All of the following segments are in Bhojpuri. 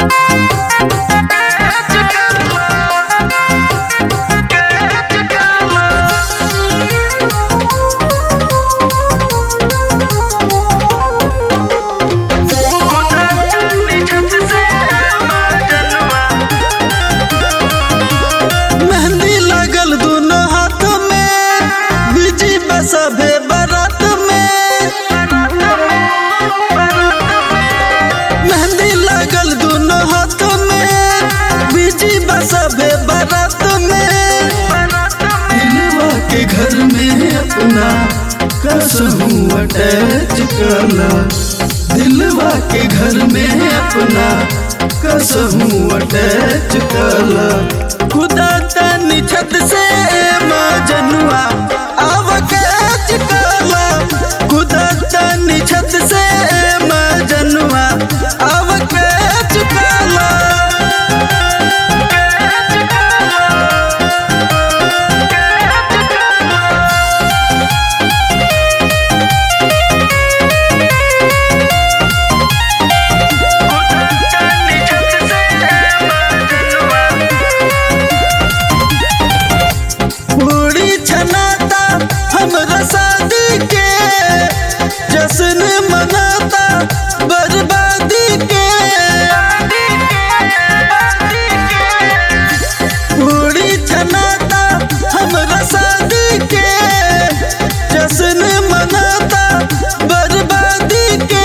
मेहंदी लगल दोनों हाथ में बिजी बसभे बारात में मेहंदी लगल दोनों हाथ में बिजी बसभे बारात में दिलवा के घर में अपना कसहूँ अटैच कला दिलवा के घर में अपना कसहूँ अटैच कला खुदा तनी छत से मजनुआ आव कैच कला खुदा तनी छत से मजनुआ आव कैच कला पूरी छनाता हमरा शादी के जश्न मनाता बर्बादी के पूरी छनाता हमरा शादी के जश्न मनाता बर्बादी के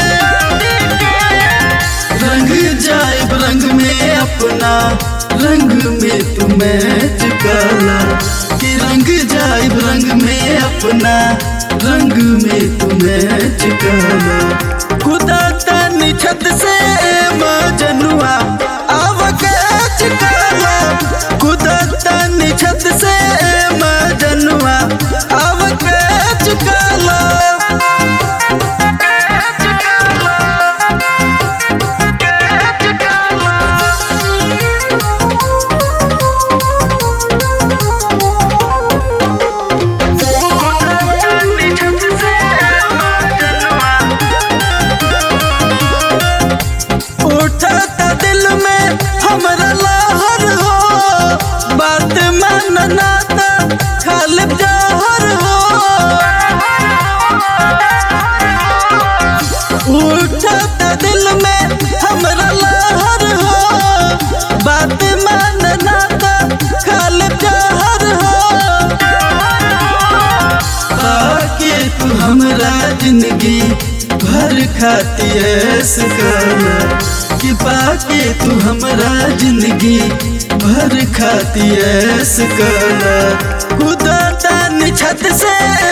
रंग जाए रंग में अपना रंग में तू मैच काला कि रंग जाए रंग में अपना रंग में तू मैच काला खुदा तनी छत से मजनुआ आव कैच काला खुदा तनी छत से मजनुआ आव कैच काला उठता दिल में हमरा लहर हो बात मानना था खालिब जहर हो उठता दिल में हमरा लहर हो बात मानना था खालिब जहर हो आके तू हमरा जिंदगी भर खाती ऐस गाना कि पाके तू हमरा जिंदगी भर खाती ऐस गाना खुदा तानी छत से